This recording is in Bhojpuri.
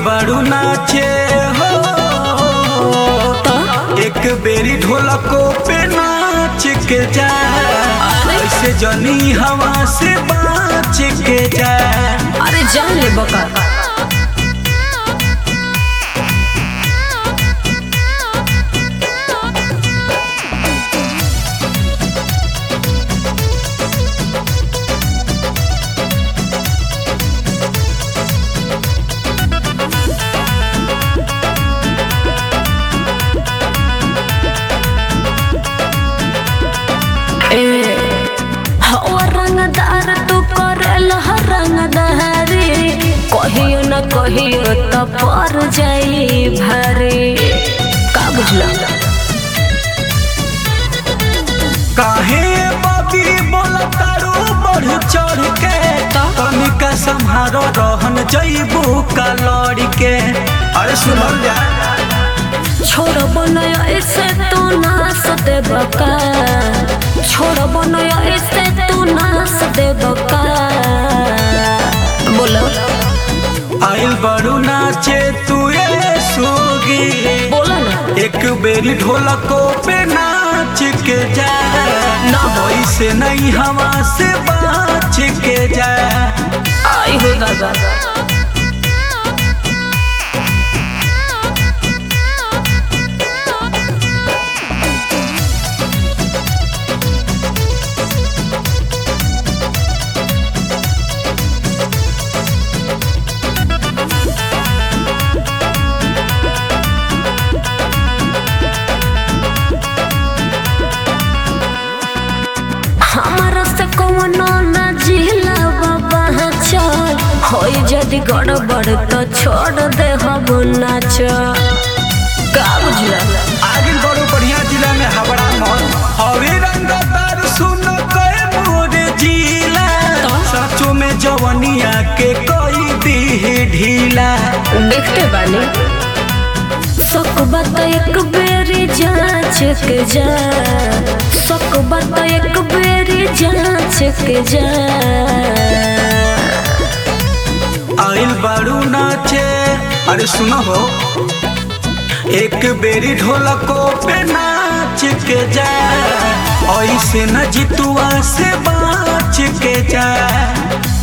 बारू नाचे हो एक बेरी ढोलको पे नाच के जा ऐसे जनी हवा से बाच के जा अरे जान ले बका ए हवा रंगदार तू करेल हर रंगदारी कहियो न कहियो त पर जाई भारी का बुझला काहे बाबी बोला तारू बढ़ चढ़ के तनिका संहारो रहन जईबू का लड़ के अरे सुनल जा छोड़ बनया ऐसे तू नास दे बका छोड़ बनया ऐसे तू नास दे बका बोलो आइल बड़ू नाचे तू ये सोगी बोलो ना एक बेरी ढोलको पे नाच के जा ना होई से नहीं हवा से बाच के जा आई हो दादा हमारा से कौनो ना जिला बाबा चल होई यदि गड़बड़ तो छोड़ दे हम नाच का बुझला आगे बड़ो बढ़िया जिला में हवड़ा मॉल हवे रंगदार सुन कए मोरे जिला तो? सचो में जवनिया के कोई दी ढीला देखते बानी सक बात एक बेरी जांच के जा सक बात एक बेरी जांच के जा आइल बारू नाचे अरे सुनो हो एक बेरी ढोलको पे नाच के जा ऐसे न जितुआ से बाच के जा